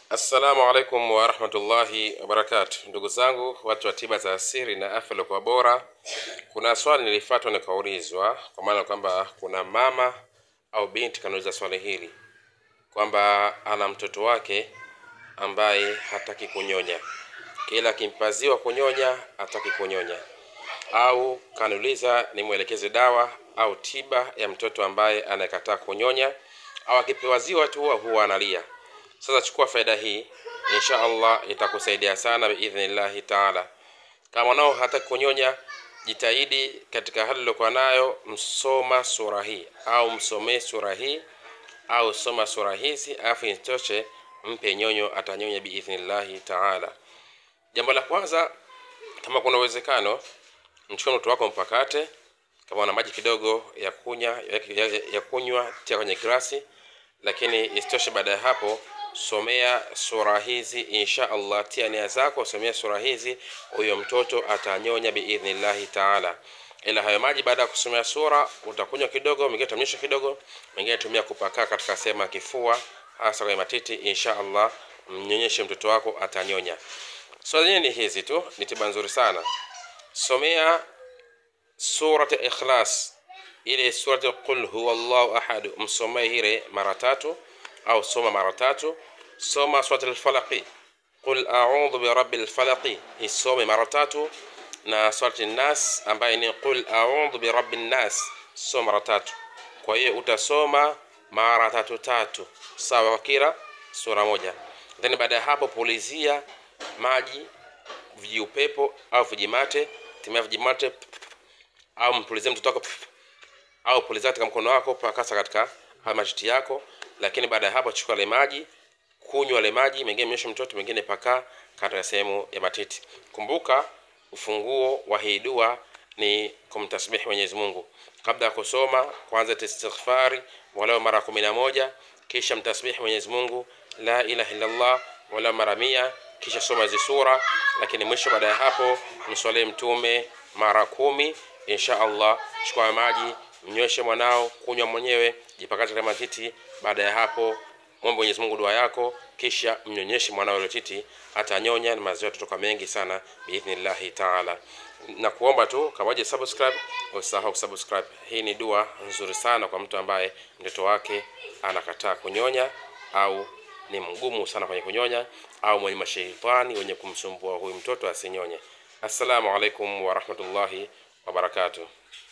Assalamu alaikum warahmatullahi wabarakatu, ndugu zangu watu wa tiba za asili na afya iliokuwa bora. Kuna swali nilifuatwa nikaulizwa, kwa maana kwamba kuna mama au binti kanauliza swali hili kwamba ana mtoto wake ambaye hataki kunyonya, kila akimpaziwa kunyonya hataki kunyonya, au kaniuliza nimwelekeze dawa au tiba ya mtoto ambaye anayekataa kunyonya, au akipewa ziwa tu huwa analia. Sasa chukua faida hii, insha Allah itakusaidia sana biidhnillahi taala. Kama mwanao hataki kunyonya, jitahidi katika hali uliokuwa nayo, msoma sura hii au msomee sura hii au soma sura hizi, alafu isitoshe mpe nyonyo, atanyonya biidhnillahi taala. Jambo la kwanza, kama kuna uwezekano, mchukue mtoto wako mpakate, kama una maji kidogo ya kunywa ya, ya, ya kunywa tia kwenye glasi, lakini isitoshe baada ya hapo somea sura hizi insha Allah, tia nia zako, somea sura hizi, huyo mtoto atanyonya biidhnillahi taala. Ila hayo maji baada ya kusomea sura utakunywa kidogo, mengine utamnyesha kidogo, mengine tumia kupakaa katika sehemu ya kifua, hasa kwenye matiti. Insha Allah mnyonyeshe mtoto wako, atanyonya. Swala zenyewe ni hizi tu, ni tiba nzuri sana. Somea surat Ikhlas, ile surat qul huwa Allahu ahad, msomee ile mara tatu au soma mara tatu. Soma surat al-Falaqi, qul a'udhu bi rabbil falaqi, isome mara tatu, na surat an-Nas ambaye ni qul a'udhu bi rabbin nas, soma mara tatu. Kwa hiyo utasoma mara tatu tatu, sawa, kwa kila sura moja. Then baada ya hapo pulizia maji vijiupepo au vijimate, tumia vijimate au mpulizie mtoto wako au pulizia katika mkono wako, pakasa katika matiti yako lakini baada ya hapo chukua ile maji, kunywa ile maji, mengine mnyoshe mtoto, mengine pakaa katika sehemu ya matiti. Kumbuka ufunguo wa hii dua ni kumtasbihi Mwenyezi Mungu kabla ya kusoma. Kwanza istighfari walau mara kumi na moja, kisha mtasbihi Mwenyezi Mungu la ilaha illallah walau mara mia, kisha soma hizi sura, lakini mwisho baada ya hapo mswalie Mtume mara kumi. Insha Allah, chukua maji mnyweshe mwanao, kunywa mwenyewe, jipakate katika matiti. Baada ya hapo mwombe Mwenyezi Mungu dua yako, kisha mnyonyeshe mwanao ile titi, atanyonya na maziwa yatatoka mengi sana biidhnillahi taala. Na kuomba tu kama waje subscribe, usahau kusubscribe. Hii ni dua nzuri sana kwa mtu ambaye mtoto wake anakataa kunyonya au ni mgumu sana kwenye kunyonya au mwenye mashaitani wenye kumsumbua huyu mtoto asinyonye. Assalamu alaikum warahmatullahi wabarakatuh.